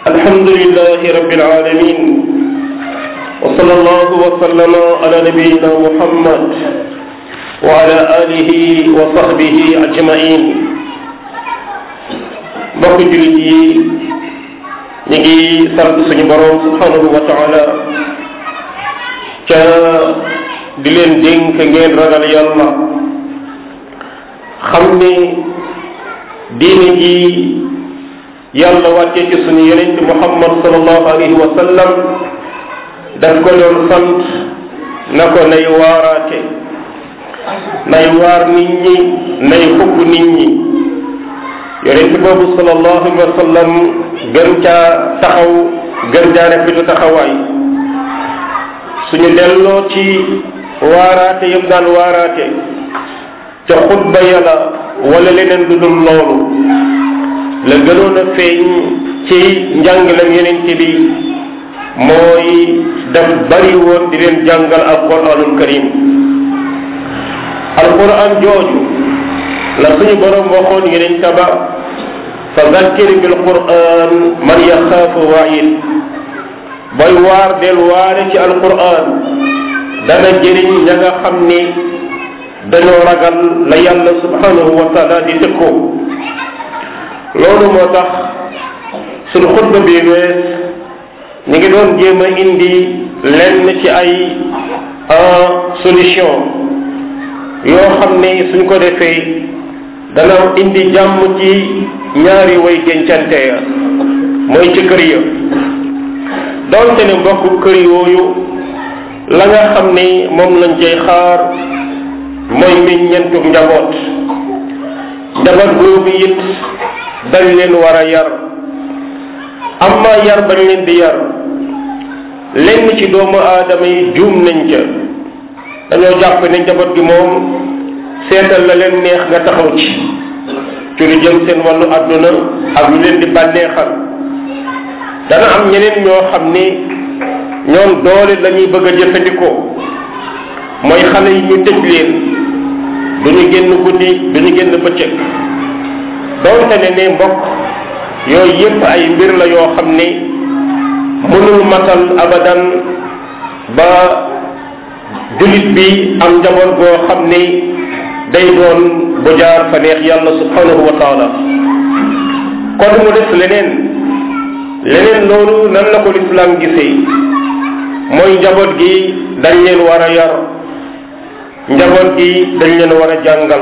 الحمد لله رب العالمين وصلى الله وسلم على نبينا محمد وعلى آله وصحبه أجمعين mbokk jullit yi ñu ngi sant suñu borom subhanahu wa taala ca di leen dénk ngeen ragal yàlla xam ni diine ji yàlla wàcce ci suñu yonent muhammad sallallahu alayhi wa sallam daf ko doon sant na ko nay waaraate nay waar nit ñi nay xugg nit ñi yonent boobu sallallahu alayhi wa sallam gën caa taxaw gën caa rafetu taxawaay suñu delloo ci waaraate yëpp daan waaraate ca xutba yàlla wala leneen lu dul loolu la gënoon a feeñ ci njàngalam yonent bi mooy daf bari woon di leen jàngal alquranul karim alquran jooju la suñu borom waxoon yeneen taba fa zakkir bil quran man yaxaafu waid booy waar del waare ci alquran dana jëriñ ña nga xam ni dañoo ragal la yàlla subhanahu wa taala di tëkkoo loolu moo tax suñu xutba bi wees ñu ngi doon jéem a indi lenn ci ay solution yoo xam ne suñ ko defee dana indi jàmm ci ñaari way dencante ya mooy ci kër ya donte ne mbokk kër yooyu la nga xam ne moom lañ cay xaar mooy meññentu njaboot njaboot boobu it dañ leen war a yar amma yar bañ leen di yar lenn ci doomu aadama yi juum nañ ca dañoo jàpp ne njaboot gi moom seetal la leen neex nga taxaw ci ci lu jëm seen wàllu àdduna ak lu leen di bànneexal dana am ñeneen ñoo xam ni ñoom doole la ñuy bëgg a jëfandikoo mooy xale yi ñu tëj leen du ñu génn guddi du ñu génn bëccëg doonte ne ne mbokk yooyu yépp ay mbir la yoo xam ni mënul matal abadan ba jullit bi am njaboot goo xam ni day doon bu jaar fa neex yàlla subhanahu wa taala kon mu des leneen leneen loolu nan la ko lislaam gisee mooy njaboot gi dañ leen war a yar njaboot gi dañ leen war a jàngal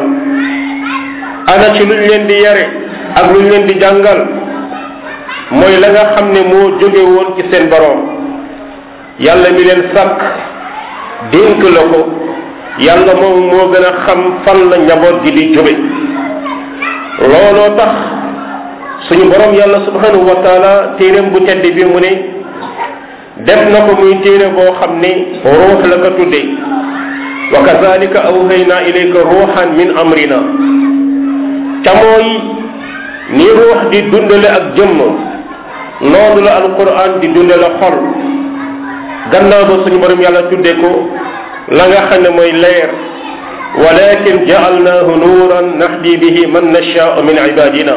ana ci luñ leen di yare ak luñ leen di jàngal mooy la nga xam ne moo jóge woon ci seen boroom yàlla mi leen sàkk dénk la ko yàlla moom moo gën a xam fan la njaboot gi di jóge looloo tax suñu boroom yàlla subhanahu wa taala téeréem bu tedd bi mu ne def na ko muy téere boo xam ne ruux la ko tuddee wa kazalika awhayna ilayka ruuxan min amrina ca mooy ni ruux di dundale ak jëmm noonu la alquran di dundale xol gannaaw ba suñu borom yàlla tudde ko la nga xam ne mooy leer walakin jaalnaahu nuuran nahdi bihi man nashaau min ibadina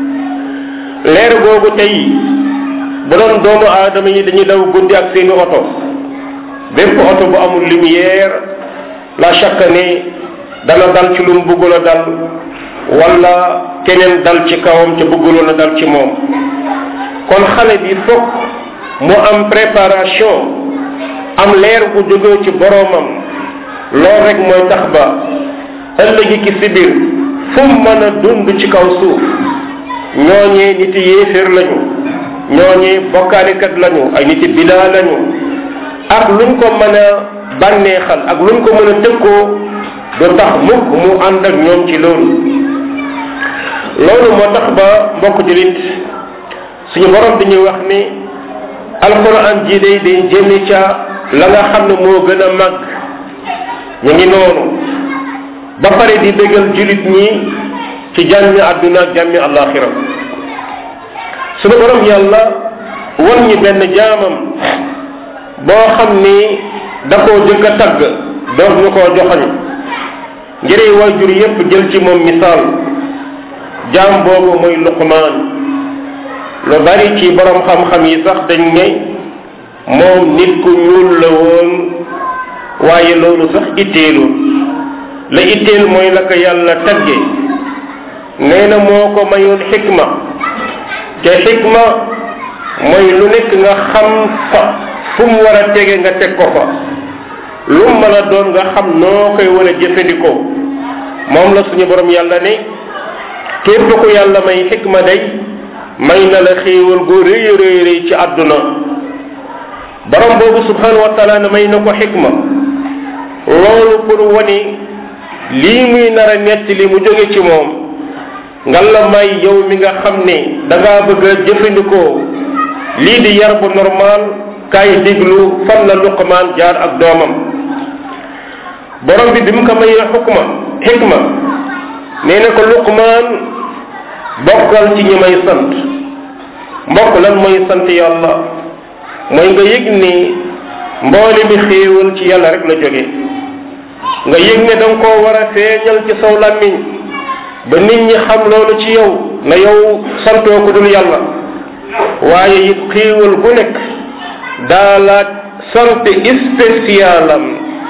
leer googu tey bu doon doomu aadama yi dañuy daw guddi ak seeni oto bépp oto bu amul lumière la chaque ne dana dal ci lu mu bëggul a dal wala keneen dal ci kawam ca bëgguloon a dal ci moom kon xale bi fokk mu am préparation am leer bu jógee ci boroomam loolu rek mooy tax ba ëllëgi ki si biir fu mu mën a dund ci kaw suuf ñooñee niti yéeféer lañu ñooñee bokkaalikat lañu ay niti bidaa lañu ak luñ ko mën a bànneexal ak luñ ko mën a tëkkoo du tax mukk mu ànd ak ñoom ci loolu loolu moo tax ba mbokk julit suñu borom dañuy wax ni alquran ji day day jëmi ca la nga xam ne moo gën a mag ñu ngi noonu ba pare di bégal julit ñi ci jàmmi àdduna ak jàmmi àllaaxira suñu borom yàlla wan ñi benn jaamam boo xam ni da koo jëkk a tagg doog ñu koo joxoñ ngir waajur yépp jël ci moom misaal jaam boobu mooy luqmaan lu bari ci borom xam-xam yi sax dañ ne moom nit ku ñuul la woon waaye loolu sax itteelul la itteel mooy la ko yàlla tagge nee na moo ko mayoon xikma te xikma mooy lu nekk nga xam fa fu mu war a tege nga teg ko fa lu mu mën a doon nga xam noo koy war a jëfandikoo moom la suñu borom yàlla ne képp ku yàlla may xikma day may na la xéewal gu rëy rëy rëy ci àdduna borom boobu subhanahu wa taala ne may na ko xikma loolu pour wane lii muy nar a nett li mu jóge ci moom nga la may yow mi nga xam ne da ngaa bëgg a jëfandikoo lii di yar bu normal kaay diglu fan la luqmaan jaar ak doomam borom bi bi mu ko mayee xukma xikma nee na ko luqmaan bokkal ci ñi may sant mbokk lan mooy sant yàlla mooy nga yëg ni mboole mi xéewal ci yàlla rek la jóge nga yëg ne da nga koo war a feeñal ci saw làmmiñ ba nit ñi xam loolu ci yow na yow santoo ko dul yàlla waaye it xéewal gu nekk daa laaj sant spécialam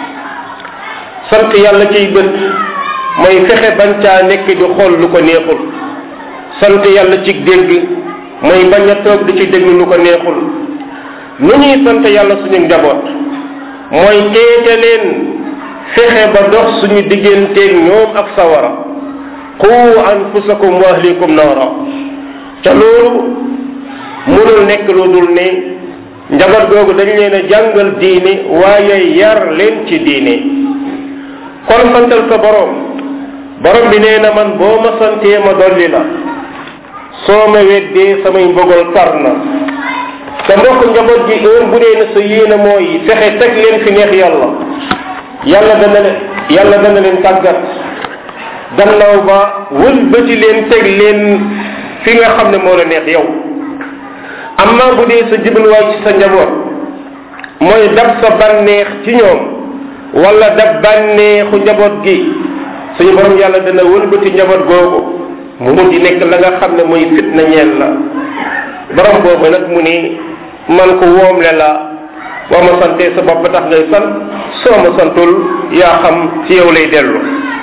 sant yàlla ciy bët mooy fexe bañ caa nekk di xool lu ko neexul sant yàlla ci dégg mooy bañ a toog di ci déglu lu ko neexul nu ñuy sant yàlla suñu njaboot mooy teete leen fexe ba dox suñu digganteeg ñoom ak sawara qu anfusakum wa ahlikum naara ca loolu mënul nekk lu dul ne njaboot googu dañ leen a jàngal diine waaye yar leen ci diine kon santal sa borom borom bi nee na man boo ma santee ma dolli la soo ma weddee samay mbogal tar na te mbokk njaboot gi heure bu dee na sa yéene mooy fexe teg leen fi neex yàlla yàlla dana leen yàlla dana leen tàggat gannaaw ba wëlbati leen teg leen fi nga xam ne moo la neex yow amma bu dee sa jubluwaay ci sa njaboot mooy dab sa bànneex ci ñoom wala dab bànneexu njaboot gi suñu borom yàlla dana wëlbati njaboot googu mu mujj nekk la nga xam ne mooy fitna ñeel la borom boobu nag mu ni man ko woomle la boo ma santee sa bopp tax ngay sant soo ma santul yaa xam ci yow lay dellu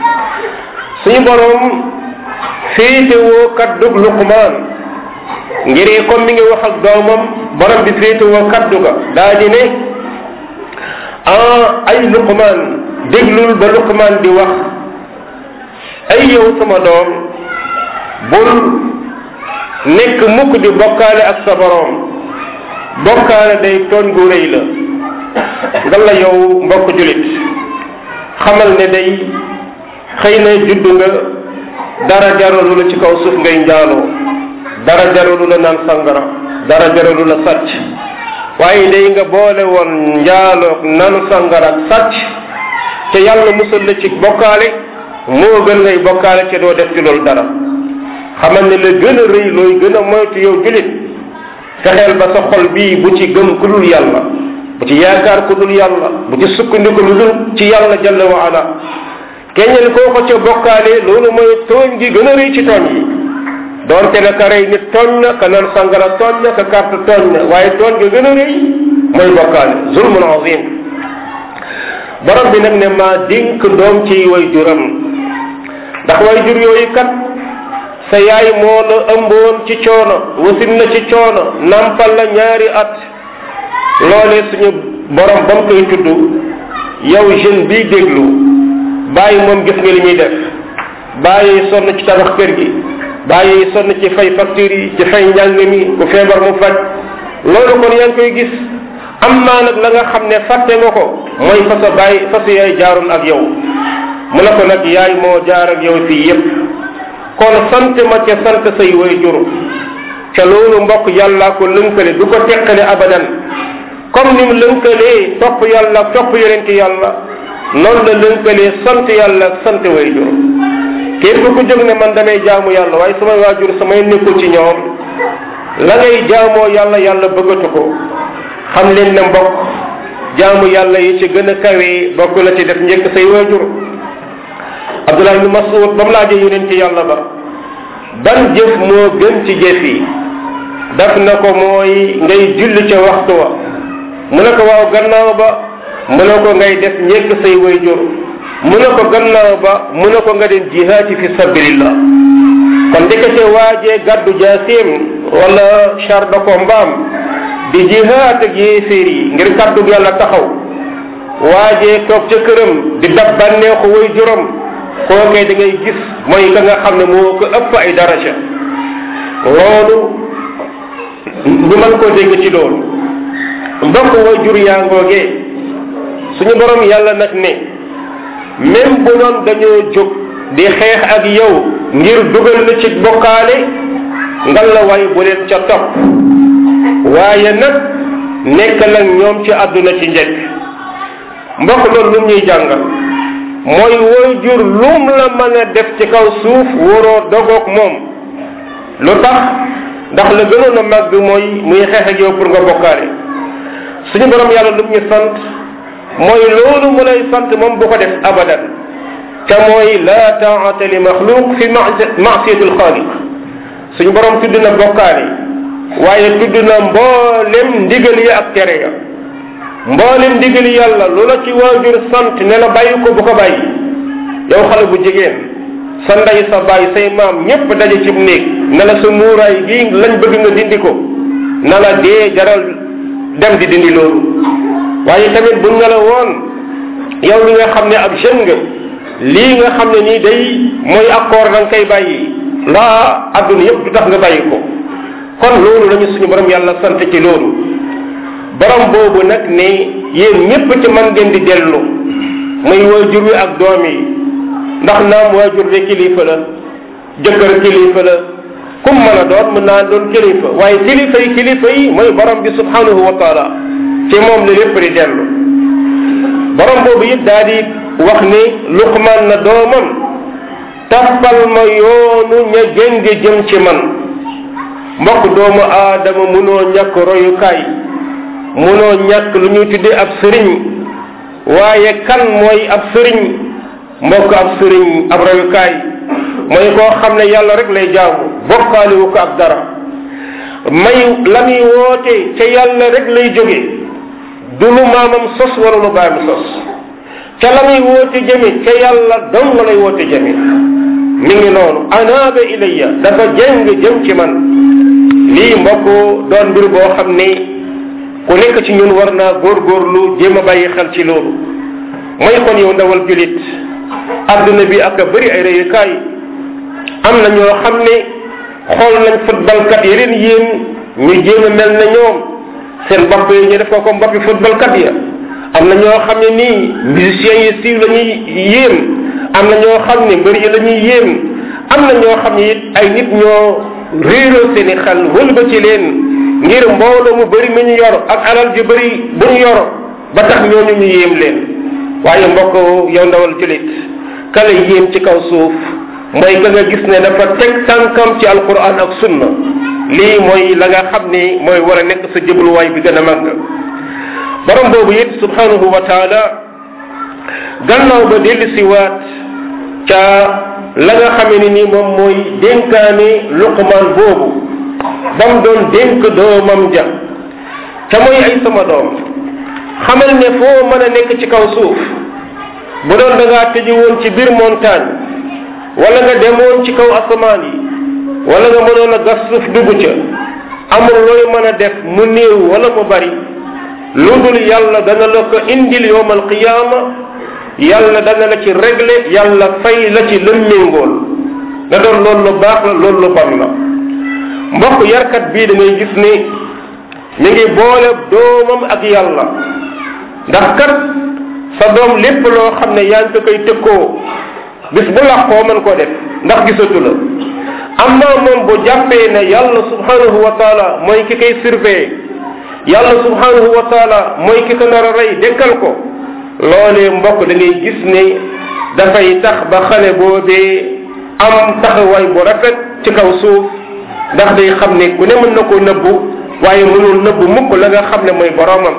suñu borom féetewoo kaddug luqmaan ngir comme mi ngi wax ak doomam borom bi féetewoo kaddu ga daa di ne ah ay luqmaan déglul ba luqmaan di wax ay yow sama doom bul nekk mukk di bokkaale ak sa borom bokkaale day tooñ gu rëy la nga la yow mbokk julit xamal ne day xëy na judd nga dara jaralu la ci kaw suuf ngay njaaloo dara jaralu la naan sangara dara jaralu la sàcc waaye day nga boole woon njaaloog naan sangara ak sàcc te yàlla musal la ci bokkaale moo gën ngay bokkaale te doo def ci loolu dara xamal ne la gën a rëy looy gën a moytu yow julit fexeel ba sa xol bii bu ci gëm ku dul yàlla bu ci yaakaar ku dul yàlla bu ci sukkandiku lu dul ci yàlla jalla wa ala keñal koo ko ca bokkaale loolu mooy tooñ gi gën a rëy ci tooñ yi doonte na ka rey nit tooñ na ka naan sangara tooñ na ka carte tooñ na waaye tooñ gi gën a rëy mooy bokkaale zulmun azim borom bi nag ne maa dénk doom ci way juram ndax way jur yooyu kat sa yaay moo la ëmboon ci coono wasin na ci coono nampal la ñaari at loolee suñu borom ba mu koy tudd yow jeune bii déglu bàyyi moom gis nga li muy def bàyyi sonn ci tabax kër gi bàyyi sonn ci fay facture yi ci fay njàng mi ku feebar mu faj loolu kon yaa ngi koy gis am naa nag la nga xam ne fàtte nga ko mooy fa sa bàyyi fa sa yaay jaaroon ak yow mu ne ko nag yaay moo jaar ak yow fii yépp kon sant ma ca sant say way jur ca loolu mbokk yàllaa ko lënkale du ko teqale abadan comme ni mu lënkalee topp yàlla topp yonent yàlla noonu la lënkalee sant yàlla ak sant way jur képp ku jóg ne man damay jaamu yàlla waaye samay waajur samay nekkul ci ñoom la ngay jaamoo yàlla yàlla bëggatu ko xam leen ne mbokk jaamu yàlla yi ci gën a kawee bokk la ci def njëkk say waajur abdullah ibn mas'ud ba mu laajee yonent yàlla ba ban jëf moo gën ci jëf yi def na ko mooy ngay julli ca waxtu wa mu ne ko waaw gannaaw ba mu ne ko ngay def ñekk say wayjur mu ne ko gannaaw ba mu ne ko nga dem jihaati fi sabilillah kon ndekete waajee gàddu jaasim wala char de combat di jihaat ak yéeféer yi ngir kàddu yàlla taxaw waajee toog ca këram di dab bànneexu way juróom kookee da ngay gis mooy ka nga xam ne moo ko ëpp ay daraja loolu ñu mën koo dégg ci loolu mbokk way jur yaa ngoogee suñu borom yàlla nag ne même bu doon dañoo jóg di xeex ak yow ngir dugal la ci bokkaale ngal la way bu leen ca topp waaye nag nekk nag ñoom ci àdduna ci njëkk mbokk loolu lu ñuy jàngal mooy woy jur lum la mën a def ci kaw suuf waroo dogoog moom lu tax ndax la gënoon a màgg mooy muy xeex ak yow pour nga bokkaale suñu borom yàlla lu ñu sant mooy loolu mu lay sant moom bu ko def abadan te mooy la taata li maxluq fi masiyati alxaaliq suñu borom tudd na bokkaale waaye tudd na mboolem ndigal yi ak tere ya mboolem ndigal yàlla lu la ci waajur sant ne la bàyyi ko bu ko bàyyi yow xale bu jigéen sa ndey sa bàyyi say maam ñépp daje ci néeg ne la sa muuraay gi lañ bëgg nga dindi ko na la dee jaral dem di dindi loolu waaye tamit buñ ne la woon yow li nga xam ne ab jeune nga lii nga xam ne nii day mooy accord da nga koy bàyyi laa adduna yépp du tax nga bàyyi ko kon loolu lañu suñu borom yàlla sant ci loolu borom boobu nag ne yéen ñépp ci man ngeen di dellu muy waajur wi ak doom yi ndax naam waajur de kilifa la jëkkër kilifa la kum mën a doon mën naa doon kilifa waaye kilifa yi kilifa yi mooy borom bi subhanahu wa taala ci moom la lépp di dellu borom boobu it daa di wax ni luqman na doomam tappal ma yoonu ña jëng jëm ci man mbokk doomu aadama munoo ñàkk royukaay munoo ñàkk lu ñuy tuddee ab sëriñ waaye kan mooy ab sëriñ mbokk ab sëriñ ab royukaay mooy koo xam ne yàlla rek lay jaamu bokkaaliwu ko ak dara may la muy woote ca yàlla rek lay jóge du lu maamam sos wala lu baayam sos ca la muy woote jëme ca yàlla dong lay woote jëme mi ngi noonu anaaba ilayya dafa jëng jëm ci man lii mbokk doon mbir boo xam ne ku nekk ci ñun war naa góorgóorlu jéem a bàyyi xel ci loolu mooy kon yow ndawal julit adduna bi ak a bëri ay réyukaay am na ñoo xam ne xool nañ footballkat yi leen yéen ñu jéem a mel na ñoom seen bopp yi ñu def ko comme boppi footballkat ya am na ñoo xam ne nii musiciens yi siiw la ñuy yéem am na ñoo xam ne mbër yi la ñuy yéem am na ñoo xam ne it ay nit ñoo réeroo seeni xel wëlba ci leen ngir mbooloo mu bëri mi ñu yor ak alal ju bëri bu ñu yor ba tax ñooñu ñu yéem leen waaye mbokk yow ndawal julit kala yéem ci kaw suuf mooy ka nga gis ne dafa teg tànkam ci alquran ak sunna lii mooy la nga xam ni mooy war a nekk sa jëbluwaay bi gën a màgg borom boobu it subhanahu wa taala gannaaw ba dellu si waat ca la nga xamee ni nii moom mooy dénkaane luqmaan boobu ba mu doon dénk doomam ja ca mooy ay sama doom xamal ne foo mën a nekk ci kaw suuf bu doon da ngaa tëju woon ci biir montagne wala nga demoon ci kaw asamaan yi wala nga mënoon a gas suuf dugg ca amul looy mën a def mu néew wala mu bari lu dul yàlla dana la ko indil yowm alqiyaama yàlla dana la ci réglé yàlla fay la ci lëmméngool na doon loolu lu baax la loolu lu bon la mbokk yarkat bii da ngay gis ni mi ngi boole doomam ak yàlla ndax kat sa doom lépp loo xam ne yaa ngi ko koy tëkkoo bis bu làqoo mën koo def ndax gisatu la amma moom bu jàppee ne yàlla subhanahu wa taala mooy ki koy surveiller yàlla subhanahu wa taala mooy ki ko nar a rey dekkal ko loolee mbokk da ngay gis ne dafay tax ba xale boobee am taxawaay bu rafet ci kaw suuf ndax day xam ne ku ne mën na koo nëbbu waaye mënul nëbbu mukk la nga xam ne mooy boromam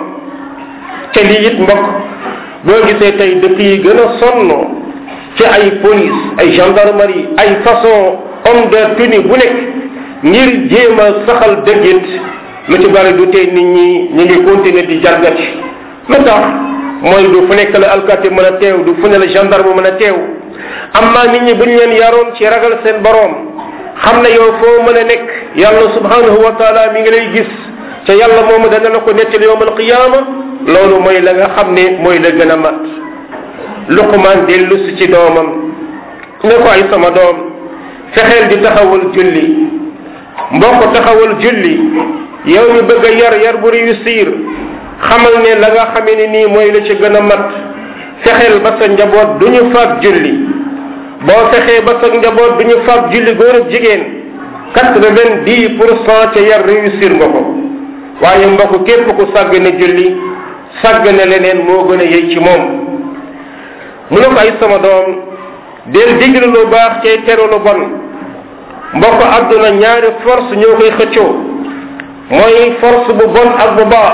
te lii it mbokk boo gisee tey dëkk yi gën a sonn ci ay police ay gendarmerie ay façon homme de tenue bu nekk ngir jéem a saxal dëggit lu ci bari du tey nit ñi ñu ngi continuer di jargati lu tax mooy du fu nekk la alkaati mën a teew du fu ne la gendarme mën a teew amma nit ñi buñ leen yaroon ci ragal seen boroom xam ne yow foo mën a nekk yàlla subhanahu wa taala mi ngi lay gis ca yàlla moomu dana la ko nettali yowm alqiyaama loolu mooy la nga xam ne mooy la gën a mat luqmaan dellu si ci doomam ne ko ay sama doom fexeel di taxawal julli mbokk taxawal julli yow mi bëgg a yar yar bu réussir xamal ne la nga xamee ne nii mooy la ci gën a mat fexeel ba sa njaboot du ñu faat julli boo fexee ba sa njaboot du ñu faat julli góor ak jigéen quatre-vingt-dix pour cent ca yar réussir nga ko waaye mbokk képp ku sàgg ne julli sàgg ne leneen moo gën a yey ci moom mu ne ko ay sama doom del digle lu baax cay teru lu bon mbokk àdduna ñaari force ñoo koy xëccoo mooy force bu bon ak bu baax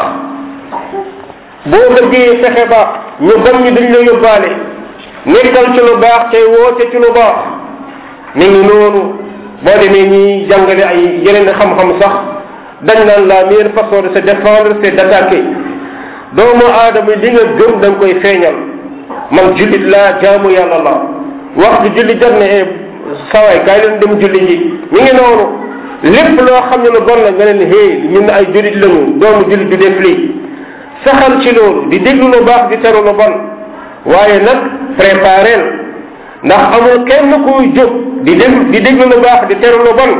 boo bëggee fexe ba ñu bon ñi dañ la yóbbaale nekkal ci lu baax cay woote ci lu baax mi ngi noonu boo demee ñi jàngale ay yeneen xam-xam sax dañ naan la meilleure façon de se défendre c'est d'attaquer doomu aadama li nga gëm da nga koy feeñal man jullit laa jaamu yàlla la waxtu julli jar ne e sawaay kaay leen dem julli ji mi ngi noonu lépp loo xam ne lu bon la nga leen hey ñun ay jullit lañu doomu jullit du def lii saxal ci loolu di déglu lu baax di teru lu bon waaye nag préparel ndax amul kenn kuy jóg di déglu di déglu lu baax di teru lu bon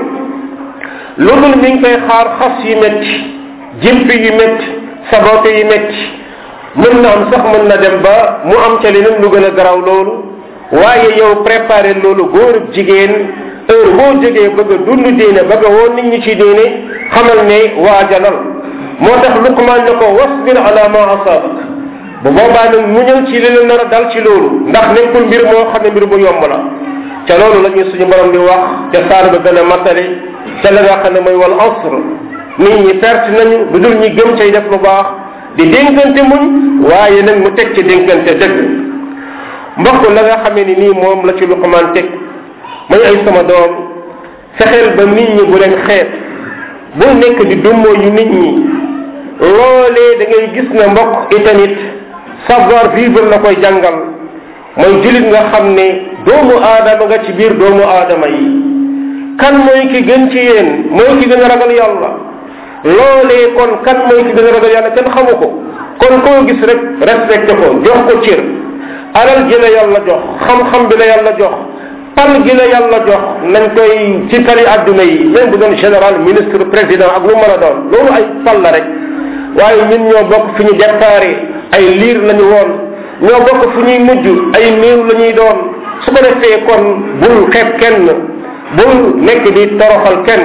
lu dul mi ngi koy xaar xas yu métti jimpi yu métti sabote yu métti mën na am sax mën na dem ba mu am ca leneen lu gën a garaw loolu waaye yow préparé loolu góor ak jigéen heure boo jógee bëgg a dund diine bëgg a woon nit ñi ci diine xamal ne waajalal moo tax luqmaan ne ko wasbir ala ma asabak bu boobaa nag muñal ci li la nar a dal ci loolu ndax nekkul mbir moo xam ne mbir bu yomb la ca loolu la ñu suñu borom di wax ca saar ba gën a matale ca la nga xam ne mooy wal asr nit ñi perte nañu bu dul ñi gëm cay def lu baax di dénkante muñ waaye nag mu teg ci dénkante dëgg mbokk la nga xamee ni nii moom la ci luqmaan teg may ay sama doom fexeel ba nit ñi bu leen xeet bul nekk di dummoo yu nit ñi loolee da ngay gis ne mbokk itamit savoir vivre la koy jàngal mooy julit nga xam ne doomu aadama nga ci biir doomu aadama yi kan mooy ki gën ci yéen mooy ki gën a ragal yàlla loolee kon kan mooy ki gën a ragal yàlla kenn xamu ko kon koo gis rek respecté ko jox ko cër alal ji la yàlla jox xam-xam bi la yàlla jox pal gi la yàlla jox nañ koy ci tali adduna yi même bu doon général ministre président ak lu mën a doon loolu ay pal la rek waaye ñun ñoo bokk fi ñu déparé ay liir lañu woon ñoo bokk fu ñuy mujj ay néew la ñuy doon su ko defee kon bul xeeb kenn bul nekk di toroxal kenn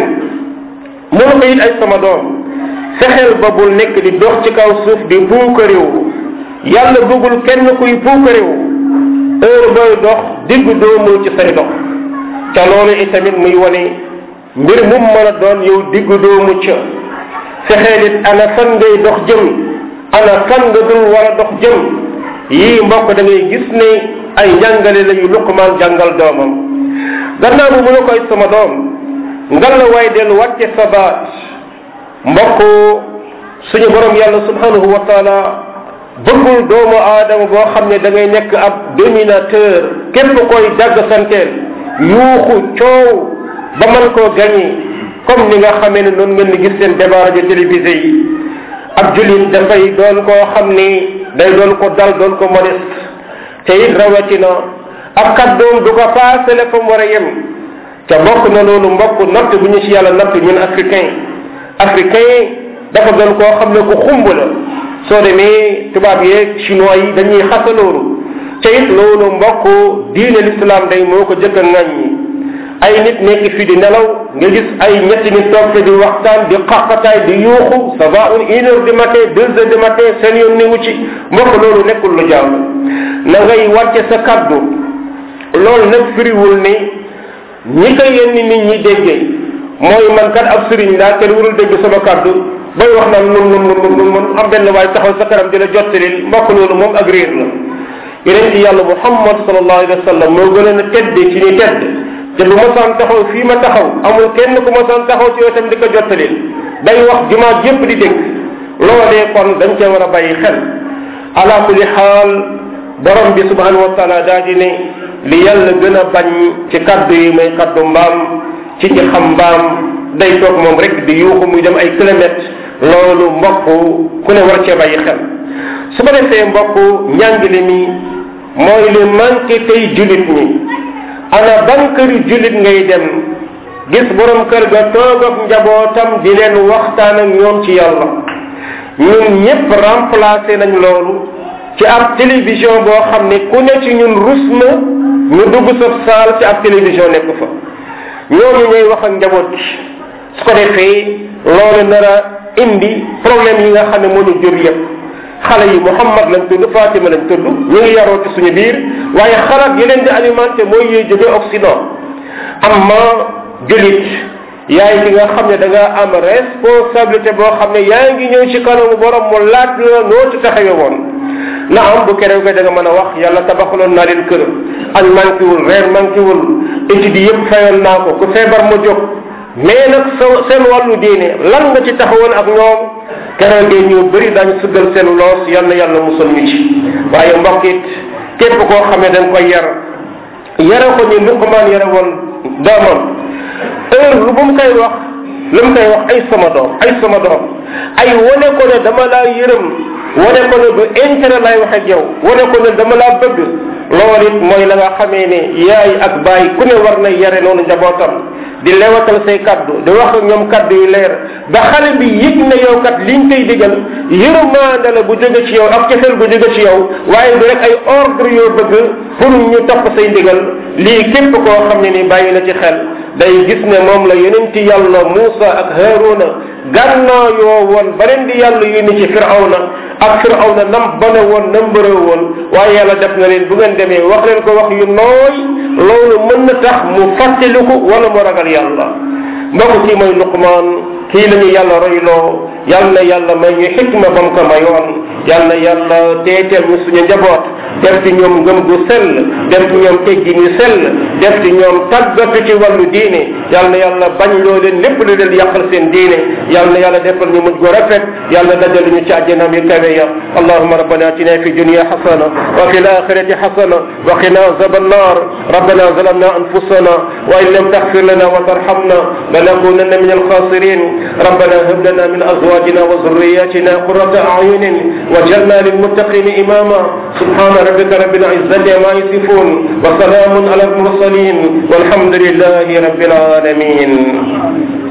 mënu ko it ay sama doom fexeel ba bul nekk di dox ci kaw suuf di puukaréew yàlla bëggul kenn kuy puukaréew heure booy dox digg doomu ci say dox ca loolu itamit muy wane mbir mum mën a doon yow digg doomu ca fexeel it ana fan ngay dox jëm ana fan nga dul war a dox jëm yii mbokk da ngay gis ne ay njàngale la yu luqmaan jàngal doomam gannaaw bu mu ne koy sama doom ngal la waay dellu wàcce sa baat mbokk suñu borom yàlla subhanahu wa taala bëggul doomu aadama boo xam ne da ngay nekk ab dominateur képp koy dagg santeel yuuxu coow ba man koo gañi comme ni nga xamee ne noonu ngeen di gis seen débat rajo télévisé yi ab julit dafay doon koo xam ni day doon ko dal doon ko modeste te it rawatina ab kàddoom du ko paasale fa mu war a yem te bokk na loolu mbokk natt bu ñu ci yàlla natt ñun africain africain dafa doon koo xam ne ku xumb la soo demee tubaab yeeg chinois yi dañuy xasa loolu te it loolu mbokk diine l'islam day moo ko jëkk a ŋàññi ay nit nekk fi di nelaw nga gis ay ñetti nit toog fi di waxtaan di xaqataay di yuuxu ça va une une heure du matin deux heures du matin seen yoon newu ci mbokk loolu nekkul lu jàll na ngay wàcce sa kaddu loolu nag firiwul ni ñi ko yenn nit ñi déggee mooy man kat ab sëriñ laa kenn warul dégg sama kaddu bay wax naan nun nun nun nun nun am benn waay taxaw sa kanam di la jottalil mbokk loolu moom ak réer la yeneen ci yàlla muhammad sallallahu alayhi wa sallam moo gën a tedd ci ni tedd te bu masaan taxaw fii ma taxaw amul kenn ku masaan taxaw ci yow tam di ko jottalil day wax jumaa yépp di dégg loolee kon dañ cee war a bàyyi xel ala kulli xaal borom bi subhanahu wa taala daa di ne li yàlla gën a bañ ci kaddu yi may kaddu mbaam ci ci xam mbaam day toog moom rek di yuuxu muy dem ay kilomètres loolu mbokk ku ne war cee bàyyi xel su ko defee mbokk njàngile mi mooy li manqué tey julit ñi ana ban këri julit ngay dem gis borom kër ga toog ak njabootam di leen waxtaan ak ñoom ci yàlla ñun ñëpp remplacé nañ loolu ci ab télévision boo xam ne ku ne ci ñun rus na ñu dugg sa saal ci ab télévision nekk fa ñooñu ñooy wax ak njaboot gi su ko defee loolu nar a indi problème yi nga xam ne moo ñu jur yëpp xale yi Muhammad lañ tudd Fatima lañ tudd ñu ngi yaroo ci suñu biir waaye xalaat yi leen di alimenté mooy yuy jóge Occident amma julit yaay ki nga xam ne da nga am responsabilité boo xam ne yaa ngi ñëw ci kanamu borom mu laaj la noo ci taxawe woon na am bu kerew ga da nga mën a wax yàlla tabaxaloon naa leen kër añ manqué wul reer manqué wul étude yëpp fayoon naa ko ku feebar ma jóg mais nag sa seen wàllu diine lan nga ci taxawoon ak ñoom keroog de ñu bëri daañu sëggal seen loos yal na yàlla musal ñu ci waaye mbokk it képp koo xam ne da nga koy yar yara ko ni Luqmaan yara woon doomam heure lu bu mu koy wax lu mu koy wax ay sama doom ay sama doom ay wane ko ne dama laa yërëm wane ko ne du intérêt lay wax ak yow wane ko ne dama laa bëgg loolu it mooy la nga xamee ne yaay ak baay ku ne war na yare noonu njabootam di lewatal say kaddu di wax ak ñoom kaddu yu leer ba xale bi yëg na yow kat liñ koy digal yërëmaande la bu jóge ci yow ak cefeel bu jóge ci yow waaye du rek ay ordre yoo bëgg pour ñu topp say ndigal lii képp koo xam ne ni bàyyi na ci xel day gis ne moom la yonenti yàlla Muusa ak Haaruna gànnaa yoo woon ba leen di yàlla yónni ci firawna ak firawna nam bane woon nam bëree woon waaye yàlla def na leen bu ngeen demee wax leen ko wax yu nooy loolu mën na tax mu fàttaliku wala mu ragal yàlla mbokk kii mooy luqmaan kii la ñu yàlla royloo yal na yàlla may ñu xikma bam ko mayoon yal na yàlla teeteel ñu suñu njaboot def ci ñoom ngëm gu sell def ci ñoom teggi ñu sell def ci ñoom tàggatu ci wàllu diine yal na yàlla bañ loo leen lépp lu leen yàqal seen diine yal na yàlla defal ñu mujj gu rafet yàlla dajal ñu ci àjjanaam yu kawe ya allahuma rabbana atina fi dunya hasana wa fi alakhirati hasana wa qina azab annar ربنا ظلمنا انفسنا وان لم تغفر لنا وترحمنا لنكونن من الخاسرين ربنا هب لنا من ازواجنا وذرياتنا قرة اعين وجعلنا للمتقين اماما سبحان ربك رب العزة عما يصفون وسلام على المرسلين والحمد لله رب العالمين